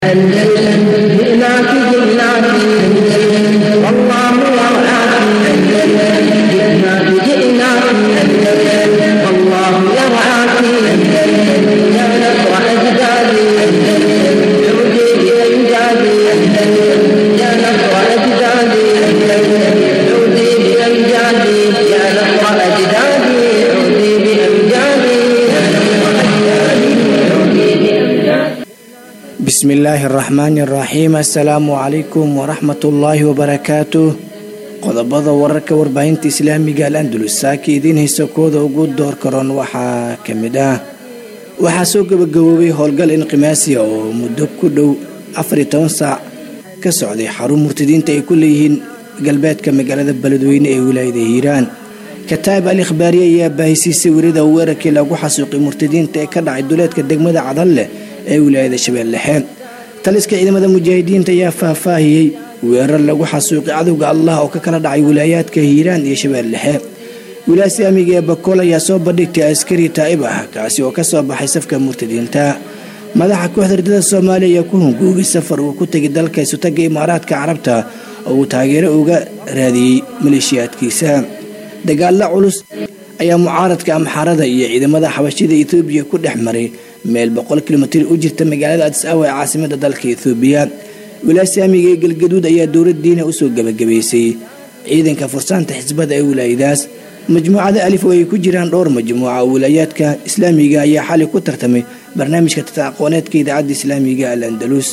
أندلسن جئناك جئناك أندلسن والله يرعاك أندلسن جئناك جئناك أندلسن والله يرعاك أندلسن يا نصر أجدادي أندلسن عودي بأمجادي أندلسن يا نصر أجدادي أندلسن عودي بأمجادي يا نصر أجدادي عودي بأمجادي يا نصر أجدادي عودي بأمجادي bismi illaahi araxmaani araxiim assalaamu calaykum waraxmatullaahi wabarakaatuh qodobada wararka warbaahinta islaamiga al andalus saaka idiin haysa kooda ugu door karoon waxaa ka mid ah waxaa soo gabagaboobay howlgal inqimaasiya oo muddo ku dhow afariyo toban saac ka socday xarun murtadiinta ay ku leeyihiin galbeedka magaalada beledweyne ee wilaayada hiiraan kataab al ikhbaariye ayaa baahisiisay werida weerarkii lagu xasuuqay murtadiinta ee ka dhacay duleedka degmada cadalleh ee wilaayada shabeellexe taliska ciidamada mujaahidiinta ayaa faahfaahiyey weerar lagu xasuuqay cadowga allah oo ka kala dhacay wilaayaadka hiiraan iyo shabeellexe wilaaya islaamiga ee bakool ayaa soo bandhigtay askari taa'ib ah kaasi oo ka soo baxay safka murtadiinta madaxa kooxda ridada soomaaliya ayaa ku hunguugay safar uu ku tegay dalka isutaga imaaraadka carabta oo uu taageero uga raadiyey maleeshiyaadkiisa dagaalla culus ayaa mucaaradka amxaarada iyo ciidamada xabashida etoobiya ku dhex maray meel boqol kilomitir u jirta magaalada adis awa ee caasimada dalka ethoobiya wilaaya islaamiga ee galgaduud ayaa dowladdiina usoo gabagabaysay ciidanka fursaanta xisbada ee wilaayadaas majmuucada alif oo ay ku jiraan dhowr majmuuca oo wilaayaadka islaamiga ayaa xali ku tartamay barnaamijka tataqooneedka idaacadda islaamiga al andalus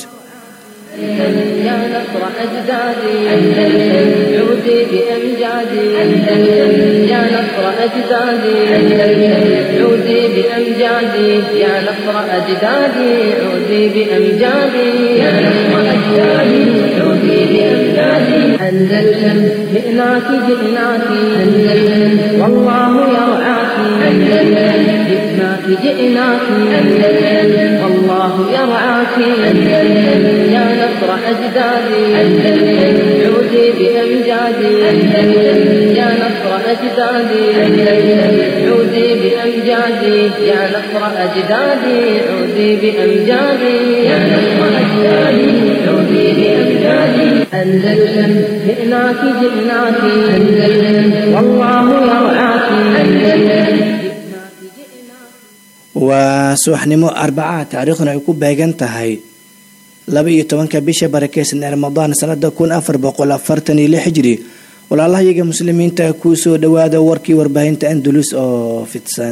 يا نصر أجدادي أندلسن عودي بأمجادي أندلسن يا نصر أجدادي أندلسن عودي بأمجادي يا نصر أجدادي عودي بأمجادي يا نصر أجدادي عودي بأمجادي أندلسن جئناك جئناك أندلسن والله يرعاك أندلسن جئناك جئناك أندلسن والله يرعاك أندلسن يا نصر أجدادي أندلسن عودي بأمجادي أندلسن يا نصر أجدادي أندلسن عودي بأمجادي يا نصر أجدادي عودي بأمجادي يا نصر أجدادي عودي بأمجادي أندلسن جئناك جئناك أندلسن والله يرعاك أندلسن waa subaxnimo arbaca taariikhduna ay ku beegan tahay laba iyo tobanka bisha barakeysan ee ramadaan sanada kun afar boqol afartan iyo lix hijri walaalahayaga muslimiinta kuu soo dhawaada warkii warbaahinta andalus oo fidsan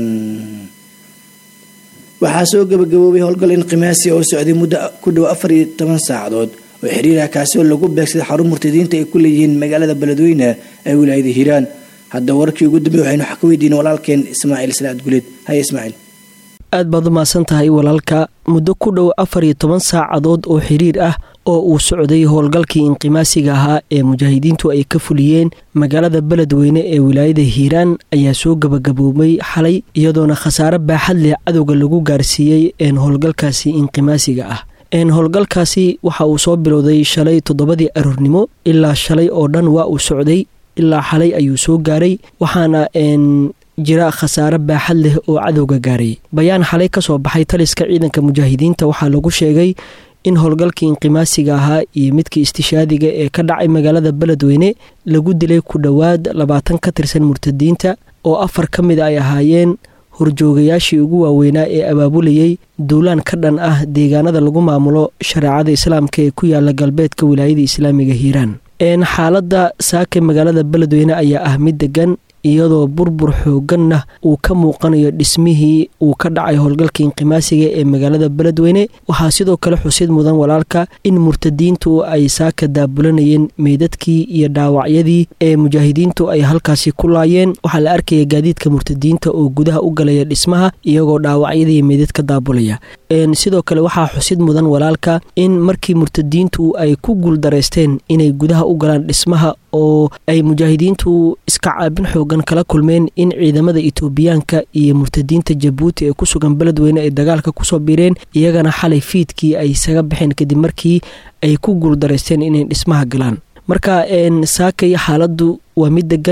waxaa soo gabagaboobay howlgal inqimaasi oo socday muddo ku dhow afar iyo toban saacadood oo xiriirah kaasi oo lagu beegsaday xarun murtadiinta ay ku leeyihiin magaalada beledweyne ee wilaayada hiiraan hadda warkii ugu dambeey waxaynu wax ka weydiin walaalkeen ismaaciil salaad guleed haya ismaaciil aad baad u mahadsan tahay walaalka muddo ku dhow afar iyo toban saacadood oo xiriir ah oo uu socday howlgalkii inqimaasiga ahaa ee mujaahidiintu ay ka fuliyeen magaalada beledweyne ee wilaayada hiiraan ayaa soo gabagaboobay xalay iyadoona khasaare baaxad leh cadowga lagu gaarsiiyey een howlgalkaasi inqimaasiga ah een howlgalkaasi waxa uu soo bilowday shalay toddobadii aroornimo ilaa shalay oo dhan waa uu socday ilaa xalay ayuu soo gaaray waxaana n jira khasaare baaxad leh oo cadowga gaaray bayaan xalay ka soo baxay taliska ciidanka mujaahidiinta waxaa lagu sheegay in howlgalkii inqimaasiga ahaa iyo midkii istishaadiga ee ka dhacay magaalada beledweyne lagu dilay ku dhowaad labaatan ka tirsan murtadiinta oo afar ka mid ay ahaayeen horjoogayaashii ugu waaweynaa ee abaabulayey duulaan ka dhan ah deegaanada lagu maamulo shareecada islaamka ee ku yaala galbeedka wilaayada islaamiga hiiraan xaaladda saake magaalada beledweyne ayaa ah mid degan iyadoo burbur xooganna uu ka muuqanayo dhismihii uu ka dhacay howlgalka inqimaasiga ee magaalada beledweyne waxaa sidoo kale xusid mudan walaalka in murtadiintu ay saaka daabulanayeen meydadkii iyo dhaawacyadii ee mujaahidiintu ay halkaasi ku laayeen waxaa la arkaya gaadiidka murtadiinta oo gudaha u galaya dhismaha iyagoo dhaawacyadii meydad ka daabulaya sidoo kale waxaa xusid mudan walaalka in markii murtadiintu ay ku guuldareysteen inay gudaha u galaan dhismaha oo ay mujaahidiintu iska caabin xoogan kala kulmeen in ciidamada itoobiyaanka iyo murtadiinta jabuuti ee ku sugan beledweyne ay dagaalka kusoo biireen iyagana xalay fiidkii ay isaga baxeen kadib markii ay ku guuldareysteen inay dhismaha galaan marka saakay xaaladdu waa mid degan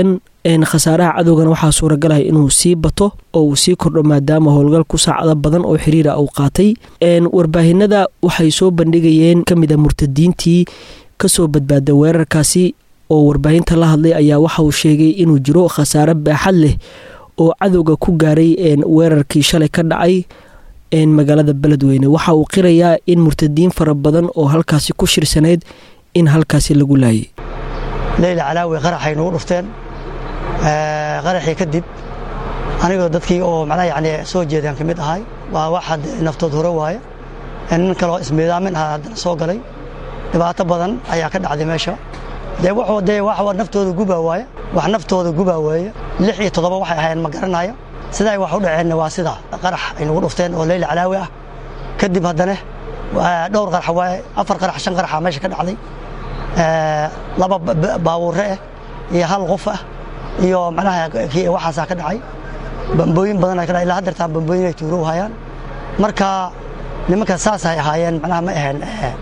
khasaaraha cadowgana waxaa suuragalaya inuu sii bato oo uu sii kordho maadaama howlgalku saacado badan oo xiriira uu qaatay warbaahinada waxay soo bandhigayeen kamida murtadiintii kasoo badbaada weerarkaasi oo warbaahinta la hadlay ayaa waxa uu sheegay inuu jiro khasaare baaxad leh oo cadowga ku gaaray weerarkii shalay ka dhacay magaalada beledweyne waxa uu qirayaa in murtadiin fara badan oo halkaasi ku shirsanayd in halkaasi lagu laayay leyla calaawi qaraxay nagu dhufteen qaraxii kadib anigoo dadkii oo macnaha yani soo jeedaan ka mid ahay waa waxaad naftood hore waaye nin kaloo ismiidaamin aha haddana soo galay dhibaato badan ayaa ka dhacday meesha dee wuxuu dee wax naftooda gubaa waaye wax naftooda gubaa waaye lix iyo toddoba waxay ahaayeen ma garanayo siday wax u dhaceenna waa sidaa qarax ay nagu dhufteen oo leyla calaawi ah kadib haddana dhowr qarax waaye afar qarax shan qaraxa meesha ka dhacday laba baabuure ah iyo hal qof ah iyo macnaha waxaasaa ka dhacay bambooyin badan ay ka dhacay ilaa haddeertaan bambooyin ay tuuro hayaan marka nimanka saasay ahaayeen macnaha ma aheen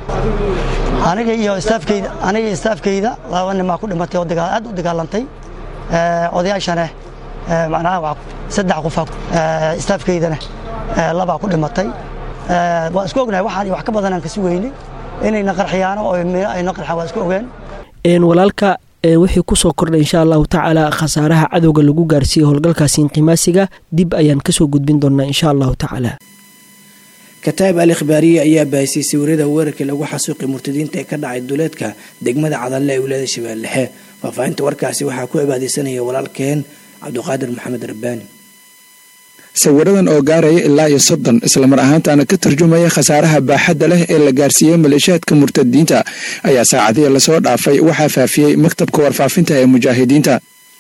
aniga iyo istaafkeyda aniga iyo istaafkeyda laba nimaa ku dhimatay oo aad u dagaalantay odayaashana macnaha saddex qofa istaafkeydana labaa ku dhimatay waa isku ognahay waxaan wax ka badanaan kasi weyne inayna qarxiyaano oo ayna qarxaan waa isku ogeen walaalka wixii kusoo kordhay insha allahu tacaala khasaaraha cadowga lagu gaarsiiyey howlgalkaasi inqimaasiga dib ayaan kasoo gudbin doonaa insha allahu tacaala kataab al ikhbaariye ayaa bahisay sawirada weerarkii lagu xasuuqi murtadiinta ee ka dhacay duleedka degmada cadalle ee wilaayada shabeellexe faahfaahinta warkaasi waxaa ku cibaadeysanaya walaalkeen cabdiqaadir maxamed rabbaani sawiradan oo gaaraya ilaa iyo soddon islamar ahaantaana ka tarjumaya khasaaraha baaxadda leh ee la gaarsiiyey maleeshiyaadka murtadiinta ayaa saacadihii lasoo dhaafay waxaa faafiyey maktabka warfaafinta ee mujaahidiinta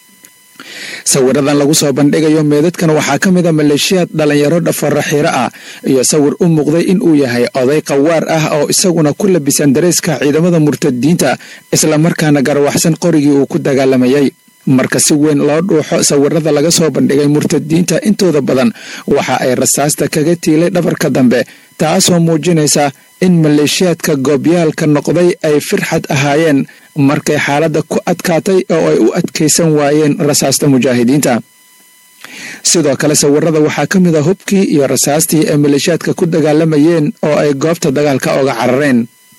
sawiradan lagu soo bandhigayo meedadkan waxaa ka mid a maleeshiyaad dhalinyaro dhafaraxiiro ah iyo sawir u muuqday in uu yahay oday qawaar ah oo isaguna ku labisan dareeska ciidamada murtadiinta islamarkaana garwaxsan qorigii uu ku dagaalamayay marka si weyn loo dhuuxo sawirada laga soo bandhigay murtadiinta intooda badan waxa ay rasaasta kaga tiilay dhabarka dambe taasoo muujinaysa in maleeshiyaadka goobyaalka noqday ay firxad ahaayeen markay xaaladda ku adkaatay oo ay u adkaysan waayeen rasaasta mujaahidiinta sidoo kale sawirada waxaa ka mid a hubkii iyo rasaastii ay maleeshiyaadka ku dagaalamayeen oo ay goobta dagaalka oga carareen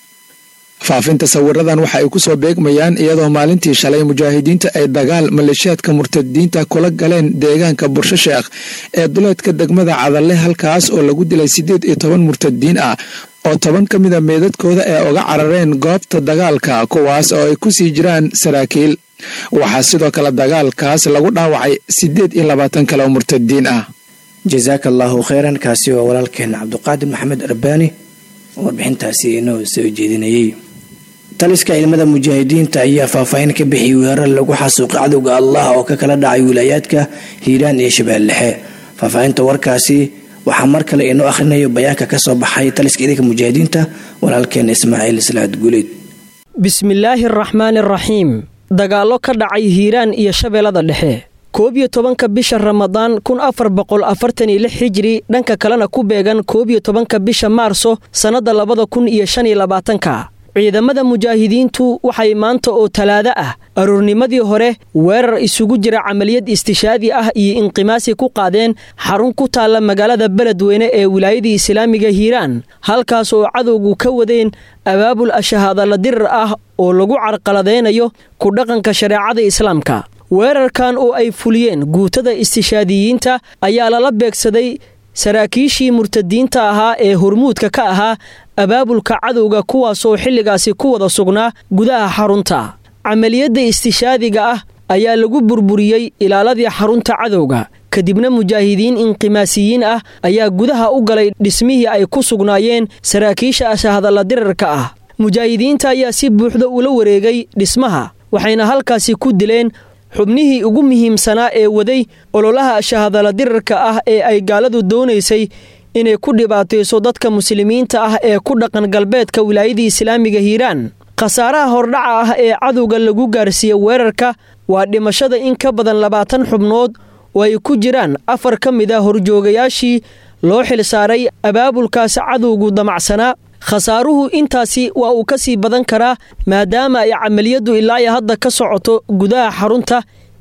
faafinta sawiradan waxa ay kusoo beegmayaan iyadoo maalintii shalay mujaahidiinta ay dagaal maleeshiyaadka murtadiinta kula galeen deegaanka bursho sheekh ee duleedka degmada cadalle halkaas oo lagu dilay siddeed iyo toban murtadiin ah oo toban ka mida meedadkooda ee uga carareen goobta dagaalka kuwaas oo ay kusii jiraan saraakiil waxaa sidoo kale dagaalkaas lagu dhaawacay siddeed iyo labaatan kale oo murtadiin ah jasaaka allaahu kheyran kaasi waa walaalkeena cabdiqaadir maxamed arbaani warbixintaasi inoo soo jeedinayay taliska ciidamada mujaahidiinta ayaa faahfaahin ka bixiyay weerar lagu xasuuqay cadowga allah oo ka kala dhacay wilaayaadka hiiraan iyo shabeellexe faahfaahinta warkaasi waxaa mar kale inoo akhrinayo bayaanka ka soo baxay taliska ciidanka mujaahidiinta walaalkeena ismaaciil islaad guuleed bismillaahi araxmaani araxiim dagaallo ka dhacay hiiraan iyo shabeellada dhexe koob iyo tobanka bisha ramadaan kun afar boqol afartan iyo lix hijri dhanka kalena ku beegan koob iyo tobanka bisha maarso sannadda labada kun iyo shan iyo labaatanka ciidamada mujaahidiintu waxay maanta oo talaado ah aroornimadii hore weerar isugu jira camaliyad istishaadi ah iyo inqimaasi ku qaadeen xarun ku taalla magaalada beledweyne ee wilaayadii islaamiga hiiraan halkaas oo cadowgu ka wadeen abaabul ashahaadala dirar ah oo lagu carqaladaynayo ku dhaqanka shareecada islaamka weerarkan oo ay fuliyeen guutada istishaadiyiinta ayaa lala beegsaday saraakiishii murtadiinta ahaa ee hormuudka ka ahaa abaabulka cadowga kuwaasoo xilligaasi ku wada sugnaa gudaha xarunta camaliyadda istishaadiga ah ayaa lagu burburiyey ilaaladii xarunta cadowga kadibna mujaahidiin inqimaasiyiin ah ayaa gudaha u galay dhismihii ay ku sugnaayeen saraakiisha ashahadalla dirarka ah mujaahidiinta ayaa si buuxda ula wareegay dhismaha waxayna halkaasi ku dileen xubnihii ugu muhiimsanaa ee waday ololaha shahadala dirarka ah ee ay gaaladu doonaysay inay ku dhibaatayso dadka muslimiinta ah ee ku dhaqan galbeedka wilaayadii islaamiga hiiraan khasaaraha hordhaca ah ee cadowga lagu gaarsiiye weerarka waa dhimashada in ka badan labaatan xubnood oo ay ku jiraan afar ka mid a horjoogayaashii loo xilsaaray abaabulkaas cadowgu damacsanaa khasaaruhu intaasi waa uu ka sii badan karaa maadaama ay camaliyaddu ilaa iyo hadda ka socoto gudaha xarunta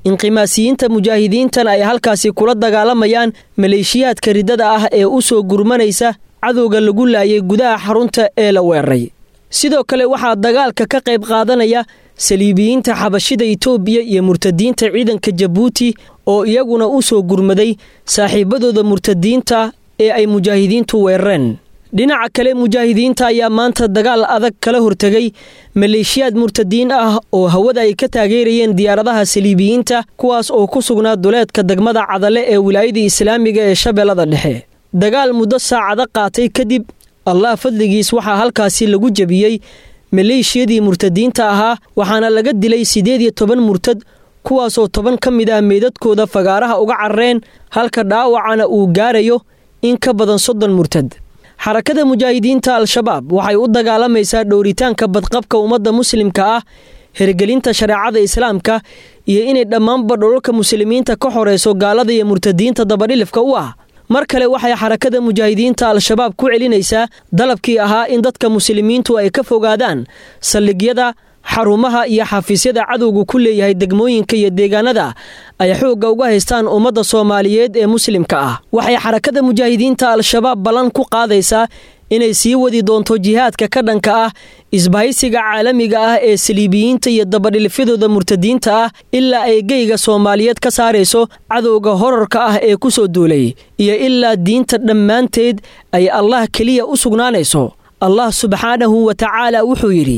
inqimaasiyiinta mujaahidiintan ay halkaasi kula dagaalamayaan maleeshiyaadka riddada ah ee u soo gurmanaysa cadowga lagu laayay gudaha xarunta ee la weeraray sidoo kale waxaa dagaalka ka qayb qaadanaya saliibiyiinta xabashida itoobiya iyo murtadiinta ciidanka jabuuti oo iyaguna u soo gurmaday saaxiibadooda murtadiinta ee ay mujaahidiintu weerareen dhinaca kale mujaahidiinta ayaa maanta dagaal adag kala hortegay maleeshiyaad murtadiin ah oo hawada ay ka taageerayeen diyaaradaha saliibiyiinta kuwaas oo ku sugnaa duleedka degmada cadale ee wilaayada islaamiga ee shabeellada dhexe dagaal muddo saacado qaatay kadib allah fadligiis waxaa halkaasi lagu jebiyey maleeshiyadii murtadiinta ahaa waxaana laga dilay siddeed iyo toban murtad kuwaasoo toban ka mid ah meydadkooda fagaaraha uga carreen halka dhaawacana uu gaarayo in ka badan soddon murtad xarakada mujaahidiinta al-shabaab waxay u dagaalamaysaa dhowritaanka badqabka ummadda muslimka ah hirgelinta shareecada islaamka iyo inay dhammaanba dholalka muslimiinta ka xoreyso gaalada iyo murtadiinta dabadhilifka u ah mar kale waxay xarakada mujaahidiinta al-shabaab ku celinaysaa dalabkii ahaa in dadka muslimiintu ay ka fogaadaan saldhigyada xarumaha iyo xafiisyada cadowgu ku leeyahay degmooyinka iyo deegaanada ay xoogga uga haystaan ummadda soomaaliyeed ee muslimka ah waxay xarakada mujaahidiinta al-shabaab ballan ku qaadaysaa inay sii wadi doonto jihaadka ka dhanka ah isbahaysiga caalamiga ah ee saliibiyiinta iyo dabadhilifyadooda murtadiinta ah ilaa ay geyga soomaaliyeed ka saarayso cadowga horarka ah ee ku soo duulay iyo ilaa diinta dhammaanteed ay allah keliya u sugnaanayso allah subxaanahu wa tacaala wuxuu yidhi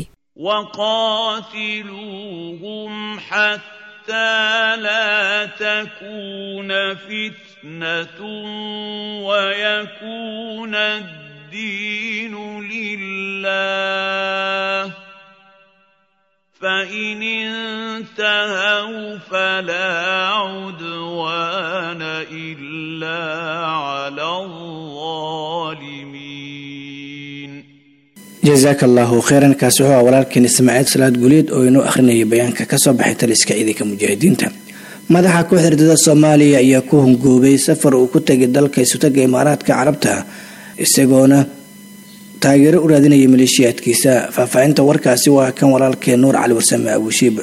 وقاتلوهم حتى لا تكون فتنة ويكون الدين لله فإن انتهوا فلا عدوان إلا على الظالمين jasaaka allaahu kheyran kaasi wuxuu ah walaalkeen ismaaciil salaad guleed oo inoo akhrinayay bayaanka kasoo baxay taliska ciidanka mujaahidiinta madaxa kooxda ridada soomaaliya ayaa ku hungoobay safar uu ku tegay dalka isutaga imaaraadka carabta isagoona taageero u raadinaya maleeshiyaadkiisa faahfaahinta warkaasi waa kan walaalkeen nuur cali warsame abuushiib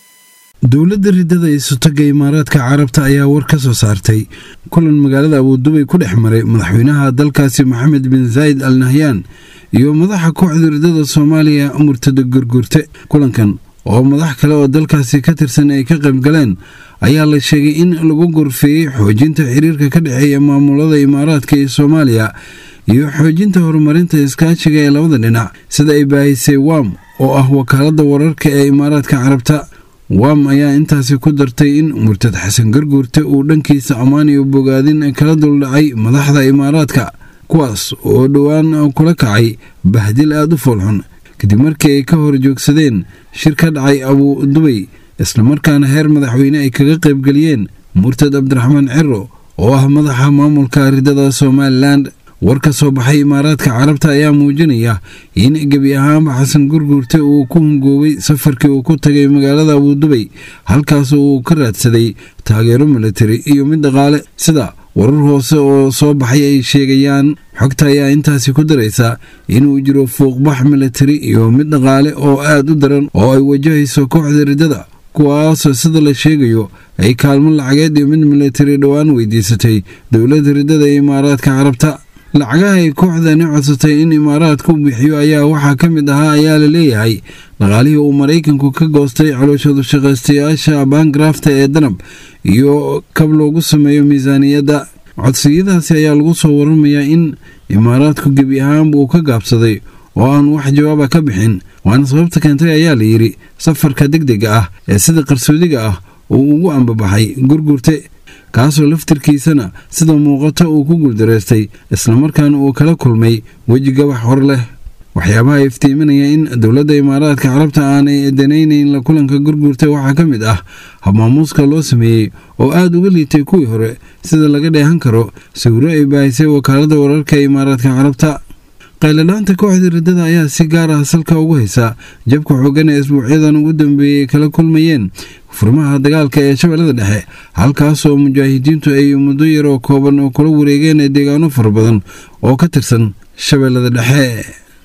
dowladda ridada isutaga imaaraadka carabta ayaa war ka soo saartay kulan magaalada abuudubay ku dhex maray madaxweynaha dalkaasi maxamed bin zaayid al nahyaan iyo madaxa kooxda ridada soomaaliya murtada gurgurte kulankan oo madax kale oo dalkaasi ka tirsan ay ka qayb galeen ayaa la sheegay in lagu gorfeeyey xoojinta xiriirka ka dhexeeya maamulada imaaraadka iyo soomaaliya iyo xoojinta horumarinta iskaashiga ee labada dhinac sida ay baahisay wam oo ah wakaalada wararka ee imaaraadka carabta wam ayaa intaasi ku dartay in murtad xasan garguurte uu dhankiisa ammaan iyo bogaadin kala duldhacay madaxda imaaraadka kuwaas oo dhowaan kula kacay bahdil aada u foolxun kadib markii ay ka hor joogsadeen shir ka dhacay abuu dubay islamarkaana heer madaxweyne ay kaga qaybgeliyeen murtad cabdiraxmaan ciro oo ah madaxa maamulka ridada somalilan war ka soo baxay imaaraadka carabta ayaa muujinaya in gebi ahaanba xasan gurguurte uu ku hungoobay safarkii uu ku tagay magaalada abuudubay halkaas uu ka raadsaday taageero militari iyo mid dhaqaale sida warar hoose oo soo baxay ay sheegayaan xogta ayaa intaasi ku daraysa inuu jiro fuuqbax militari iyo mid dhaqaale oo aad u daran oo ay wajahayso kooxda riddada kuwaasoo sida la sheegayo ay kaalmo lacageed iyo mid militari dhowaan weydiisatay dowladda riddada ee imaaraadka carabta lacagaha ay kooxdani codsatay in imaaraadku bixiyo ayaa waxaa ka mid ahaa ayaa la leeyahay dhaqaalihii uu maraykanku ka goostay calooshadu shaqaystayaasha baangarafta ee danab iyo kab loogu sameeyo miisaaniyadda codsiyadaasi ayaa lagu soo waramayaa in imaaraadku gebi ahaanba uu ka gaabsaday oo aan wax jawaaba ka bixin waana sababta keentay ayaa la yidhi safarka degdega ah ee sida qarsoodiga ah uu ugu ambabaxay gurgurte kaasoo laftirkiisana sida muuqato uu ku guuldareystay islamarkaana uu kala kulmay weji gabax hor leh waxyaabaha iftiiminaya in dowladda imaaraadka carabta aanay danaynayn la kulanka gurgurta waxaa ka mid ah habmaamuuska loo sameeyey oo aada uga liitay kuwii hore sida laga dheehan karo sawiro ay baahisay wakaalada wararka ee imaaraadka carabta qayladhaanta kooxda riddada ayaa si gaar ah salka ugu haysa jabka xoogan ee isbuucyadan ugu dambeeyey ay kala kulmayeen furmaha dagaalka ee shabeellada dhexe halkaasoo mujaahidiintu ay muddo yar oo kooban oo kula wareegeen deegaano fara badan oo ka tirsan shabeellada dhexe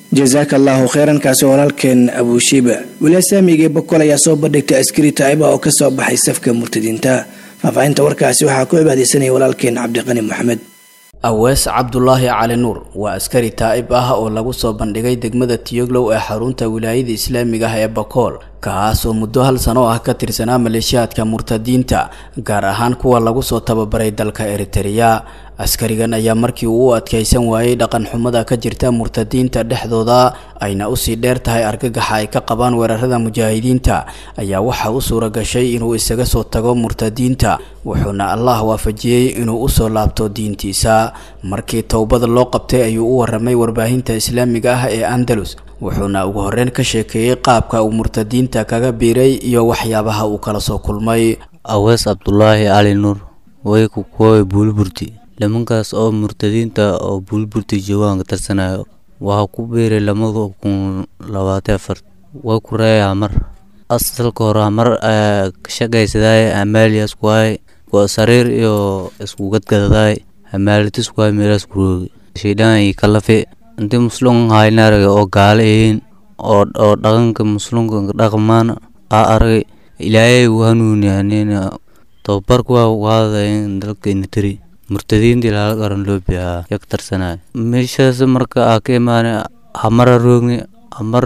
jasaaka allaahu kheyran kaasi walaalkeen abuushiiba walasaamigii bokol ayaa soo bandhigtay askari taa'iba oo kasoo baxay safka murtadiinta faahfaahinta warkaasi waxaa ku cibaadeysanaya walaalkeen cabdiqani moxamed awees cabdulaahi cali nuur waa askari taa'ib ah oo lagu soo bandhigay degmada tiyoglow ee xarunta wilaayada islaamiga ah ee bakool kaas oo muddo hal sano ah ka tirsanaa maleeshiyaadka murtadiinta gaar ahaan kuwa lagu soo tababaray dalka eritereya askarigan ayaa markii uu u adkaysan waayey dhaqan xumada ka jirta murtadiinta dhexdooda ayna usii dheer tahay argagaxa ay ka qabaan weerarada mujaahidiinta ayaa waxaa u suura gashay inuu isaga soo tago murtadiinta wuxuuna allah waafajiyey inuu usoo laabto diintiisa markii towbada loo qabtay ayuu u waramay warbaahinta islaamiga ah ee andalus wuxuuna ugu horeyn ka sheekeeyey qaabka uu murtadiinta kaga biiray iyo waxyaabaha uu kala soo kulmay awees cabdulaahi cali nuur way ku kuwoy buulburti nimankaas oo murtadiinta oo buulburti joogaan ka tarsanayo waxaa ku biiray lamada kun labaatan afar way ku reeyaa mar asalka hore mar ka shaqaysadaay amaaliyaas kuwaay waa sariir iyo isku gadgadadaay amaalitis kuwaay meelaas kuroogi shaydaan iyo kalafe intii muslum hayna aragay oo gaalo yihiin oo oo dhaqanka muslimka dhaqmaan aa aragay ilaahay uu hanuuniyanina tababarku waa qaadayn dalka inatari murtadiintii laala qaran loo biyaa yak tarsanayo meeshaas marka aa ka imaanay hamara roogni hamar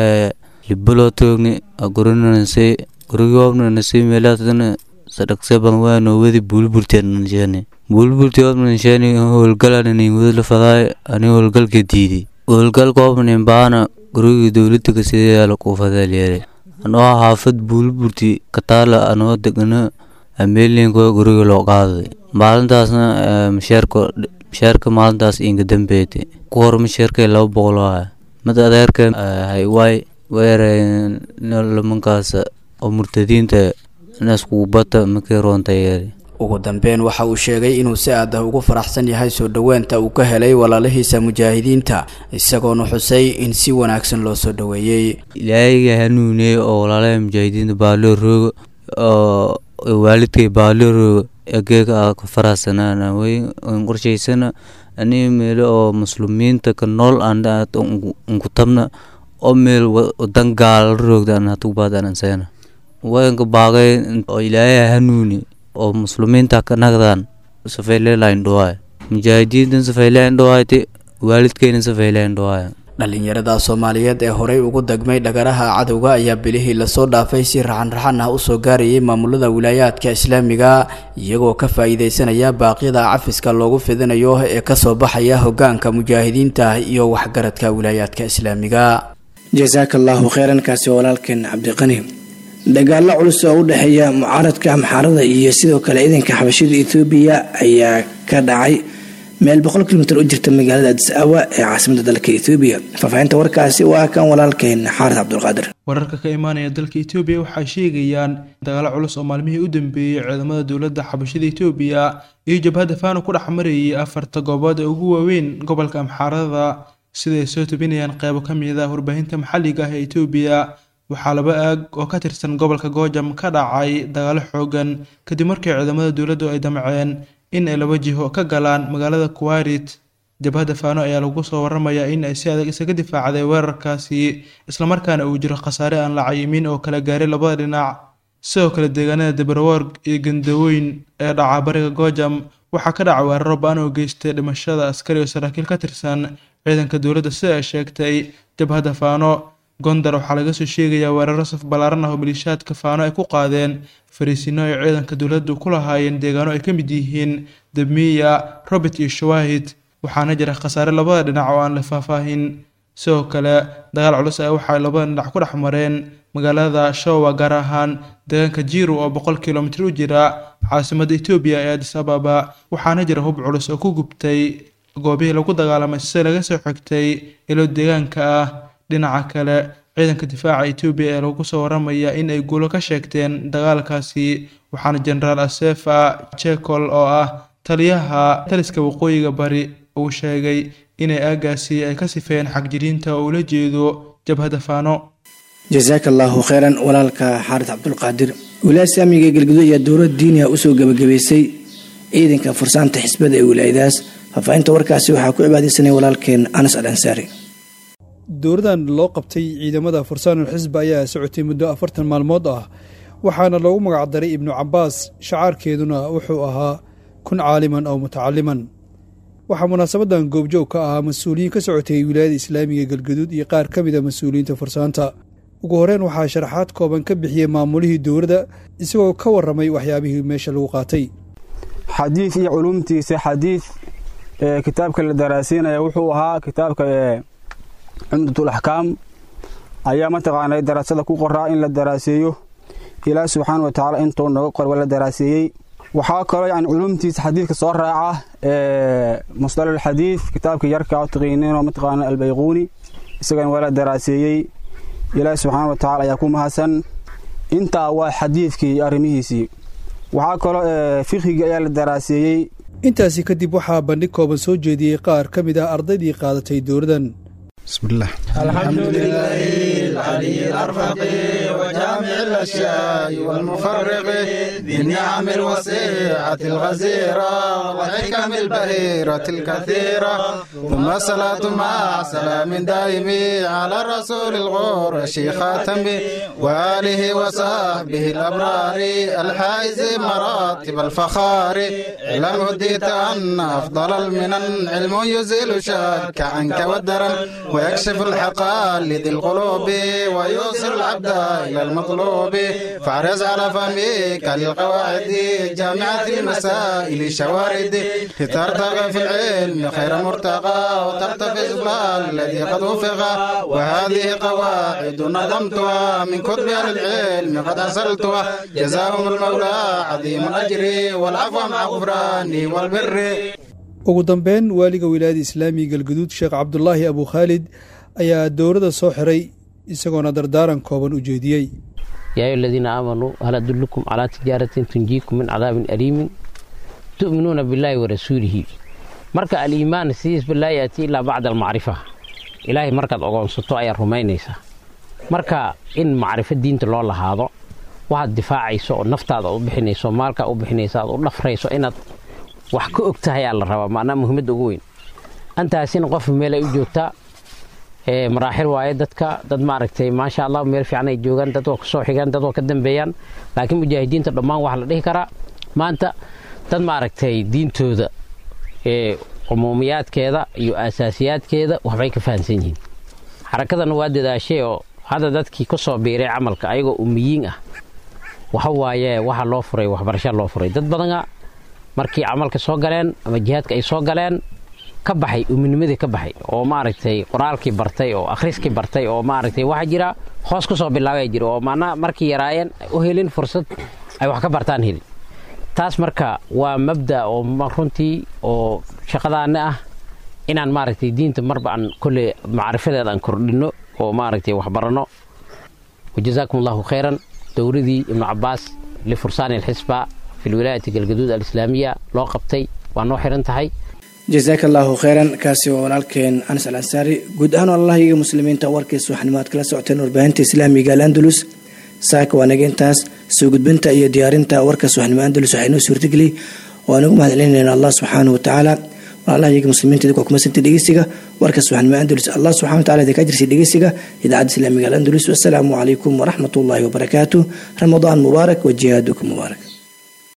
libaloo toogni gurinanase gurigoobnanase meelaasna sadhaqse ban waa noowadi buulburtiananshani buulburti obnanshani howlgalanin wadla fadaay ani howlgalka diiday howlgalka obnin baana gurigii dowladda kasidayaala kuufadaalyeere anoo xaafad buulburti kataala anoo degana ameelinka guriga loo qaaday maalintaasna masheerka masheerka maalintaas inga dambeeytay ku hor masheerkay laba boqol ah mid adeerka haywaay weereen lamankaas oo murtadiinta naskuubata markii roonta yeeri ugu dambeyn waxa uu sheegay inuu si aad ah ugu faraxsan yahay soo dhoweenta uu ka helay walaalihiisa mujaahidiinta isagoona xusay in si wanaagsan loo soo dhoweeyey ilaahayga hanuuniyey oo walaalaha mujaahidiinta baaloo rooga oo waalidkay baaloo rooga egeega aa ka faraxsanaan way qorshaysana ani meelo oo muslimiinta ka nool aan unku tabna oo meel wadan gaala roogda aan hatubaad aan anseena wayanka baaqay oo ilaahay hanuuni oo muslimiinta ka nagdaan safayleelayn dhawaay mujaahidiintan safayleyn dhawaayte waalidkeyna safayleyn dhawaay dhallinyarada soomaaliyeed ee horey ugu degmay dhagaraha cadowga ayaa bilihii lasoo dhaafay si raxan-raxan ah usoo gaarayay maamulada wilaayaadka islaamiga iyagoo ka faa-iideysanaya baaqyada cafiska loogu fidinayo ee kasoo baxaya hogaanka mujaahidiinta iyo waxgaradka wilaayaadka islaamiga jasaaka allaahu kheyran kaasi walaalkeen cabdiqani dagaalo culus oo u dhexeeya mucaaradka amxaarada iyo sidoo kale ciidanka xabashida etoobiya ayaa ka dhacay meel boqol kilomitr u jirta magaalada adis awa ee caasimada dalka etoobiya faahfaahinta warkaasi waa kan walaalkeen xaaris cabdulqaadir wararka ka imaanaya dalka etoobiya waxay sheegayaan dagaalo culus oo maalmihii u dambeeyey ciidamada dowladda xabashida etoobiya iyo jabhadda faano ku dhex marayay afarta goobood ee ugu waaweyn gobolka amxaarada siday soo tubinayaan qeybo ka mid ah warbaahinta maxalliga ah ee etoobiya waxaa laba aag oo ka tirsan gobolka goojam ka dhacay dagaalo xoogan kadib markii ciidamada dowladdu ay damceen in ay laba jiho ka galaan magaalada kuwairit jabhadda faano ayaa lagu soo waramayaa in ay si adag isaga difaacday weerarkaasi islamarkaana uu jiro khasaare aan la cayimin oo kala gaaray labada dhinac sidoo kale deegaanada dabarworg iyo gandaweyn ee dhaca bariga goojam waxaa ka dhaca weeraro ba-an oo geystay dhimashada askari oo saraakiil ka tirsan ciidanka dowladda sida ay sheegtay jabhadda faano gondar waxaa laga soo sheegayaa weeraro saf ballaaran ah oo maliishaadka faano ay ku qaadeen fariisino ay ciidanka dowladdu ku lahaayeen deegaano ay ka mid yihiin debmiya robert iyo shawaahid waxaana jira khasaare labada dhinac oo aan la faahfaahin sidoo kale dagaal culus ah waxay labada dhinac ku dhex mareen magaalada showa gaar ahaan deegaanka jiru oo boqol kilomitir u jira caasimada etoobiya ee adis ababa waxaana jira hub culus oo ku gubtay goobihii lagu dagaalamay sida laga soo xigtay ilo deegaanka ah dhinaca kale ciidanka difaaca etoobiya ee lagu soo waramaya in ay guulo ka sheegteen dagaalkaasi waxaana jenaraal asefa jekol oo ah taliyaha taliska waqooyiga bari uu sheegay inay aagaasi ay ka sifeeyeen xagjiriinta oo ula jeedo jabhadda faano jasaaka allaahu kheyran walaalka xaaris cabdulqaadir wilaaya saamiga ee galguduud ayaa dowlad diiniha usoo gebagabaysay ciidanka fursaanta xisbada ee wilaayadaas faahfaahinta warkaasi waxaa ku cibaadeysanay walaalkeen anas al ansaari dowladan loo qabtay ciidamada fursaanul xisba ayaa socotay muddo afartan maalmood ah waxaana loogu magacdaray ibnu cabaas shacaarkeeduna wuxuu ahaa kun caaliman oo mutacaliman waxaa munaasabadan goobjoog ka ahaa mas-uuliyiin ka socotay wilaayada islaamiga galgaduud iyo qaar ka mida mas-uuliyiinta fursaanta ugu horreyn waxaa sharaxaad kooban ka bixiyey maamulihii dowladda isagoo ka warramay waxyaabihii meesha lagu qaatay xadiid iyo culumtiisa xadiid kitaabka la daraasiinaya wuxuu ahaa kitaabka cumdatul axkaam ayaa mataqaanay daraasada ku qoraa in la daraaseeyo ilaah subxaana wa tacaala intuu nooga qor waa la daraaseeyey waxaa kaloo yani culumtiisa xadiidka soo raaca musdal alxadiid kitaabka yarka taqiinino mataqaana albayquuni isagana waa la daraaseeyey ilaah subxaana wa tacala ayaa ku mahadsan intaa waa xadiidkii arrimihiisii waxaa kaloo fikhigii ayaa la daraaseeyey intaasi kadib waxaa bandhig kooban soo jeediyey qaar ka mid ah ardaydii qaadatay dowladan بسم الله الحمد لله العلي الأرفق وجامع الأشياء والمفرق بالنعم الوسيعة الغزيرة والحكم البهيرة الكثيرة ثم الصلاة مع سلام دائم على الرسول الغور خاتم وآله وصحبه الأبرار الحائز مراتب الفخار علم هديت أن أفضل المنن علم يزيل شك عنك والدرن ويكشف الحقائد القلوب ويوصل العبد إلى المطلوب فاحرص على فهمك للقواعد جامعة المسائل شوارد لترتقى في العلم خير مرتقى وترتفع بال الذي قد وفق وهذه قواعد نظمتها من كتب أهل العلم قد أرسلتها جزاهم المولى عظيم الأجر والعفو مع غفراني والبر ugu dambeyn waaliga wilaayada islaamiga galguduud sheekh cabdulaahi abu khaalid ayaa dowladda soo xiray isagoona dardaaran kooban u jeediyey yaa ayuha aladiina aamanuu hal adullukum calaa tijaaratin tunjiikum min cadaabin aliimin tu'minuuna billaahi wa rasuulihi marka aliimaan sidiisba laa yaatii ilaa bacda almacrifa ilaahay markaad ogoonsato ayaad rumaynaysaa marka in macrifo diinta loo lahaado waxaad difaacayso oo naftaada u bixinayso maalkaa u bixinaysa aad u dhafrayso inaad wax ka og tahay aa la rabaa macnaa muhiimadda ugu weyn antaasina qof meel ay u joogtaa maraaxil waaye dadka dad maaragtay maasha allah meel fiican ay joogaan dad waa kusoo xigaan dad waa ka dambeeyaan laakiin mujaahidiinta dhammaan waxaa la dhihi karaa maanta dad maaragtay diintooda cumuumiyaadkeeda iyo aasaasiyaadkeeda waxbay ka fahamsan yihiin xarakadana waa dadaashay oo hadda dadkii ku soo biiray camalka ayagoo umiyiin ah waxa waaye waxa loo furay waxbarasha loo furay dad badana markii camalka soo galeen ama jihaadka ay soo galeen ka baxay uminimadii ka baxay oo maaragtay qoraalkii bartay oo akhriskii bartay oo maaragtay waxaa jira hoos ku soo bilaabaya jira oo maanaa markii yaraayeen u helin fursad ay wax ka bartaan helin taas marka waa mabda oo runtii oo shaqadaana ah inaan maaragtay diinta marba aan kolley macrifadeeda aan kordhinno oo maaragtay wax baranno wajazaakum allahu khayran dowladii ibnu cabaas lifursaani alxisba fi lwilaayati galgaduud alislaamiya loo qabtay waa noo xiran tahay jasaaka allaahu kheyran kaasi waa walaalkeen anas al ansaari guud ahaan allahiga muslimiinta warkiisa waxanimaad kala socoteen warbaahinta islaamiga al andalus saaka waa naga intaas soo gudbinta iyo diyaarinta warkaas waxnimo andalus waxaa inoo suurtageliy waa nagu mahad celinayna allah subxaanahu watacaala walaalahayaga muslimiinta idinkuwa kumasanti dhegeysiga warkaas waxnimo andalus allah subxana wataala idinka ajirsi dhegeysiga idaacadda islaamiga al andalus wasalaamu calaykum waraxmat ullaahi wabarakaatu ramadaan mubaarak wa jihaadukum mubaarak